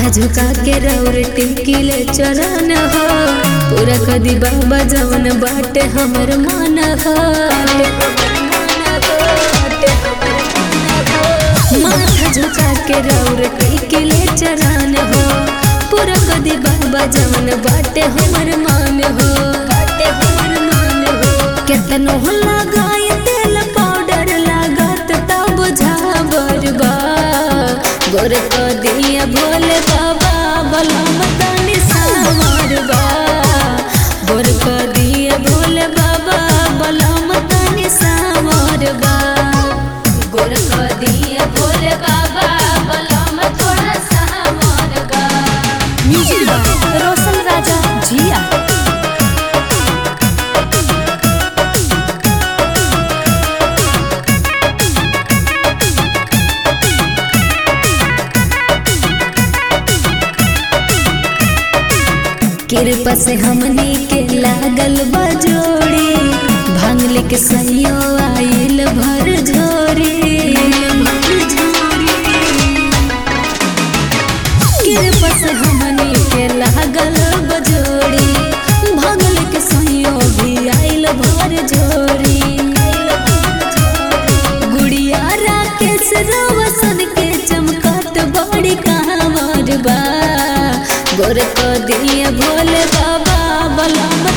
झुका के रौर टिमकीले चरण हो पूरा कदी बाबा जवन बाटे हमर मन हो माथा झुका के रौर टिमकीले चरण हो पूरा कदी बाबा जवन बाटे हमर मान हो बाटे हमर मान हो केतनो लगाय तेल पाउडर लागत तब बुझाबर बा गोर को दिया भोले बाबा बलम तनी सामर बा गोर को दिया भोले बाबा बलम तनी सामर बा गोर को दिया भोले बाबा बलम थोड़ा सामर बा म्यूजिक बाय रोशन राजा जिया कृपा से हमनी के लागल बजोड़ी भांगले के सैयो आइल भर झोरी कृपा से हमनी के लागल बजोड़ी भांगले के सैयो भी आइल भर झोरी गुड़िया राकेश रोशन के चमकत बड़ी कहाँ बा गोर को दिया भोले बाबा बलम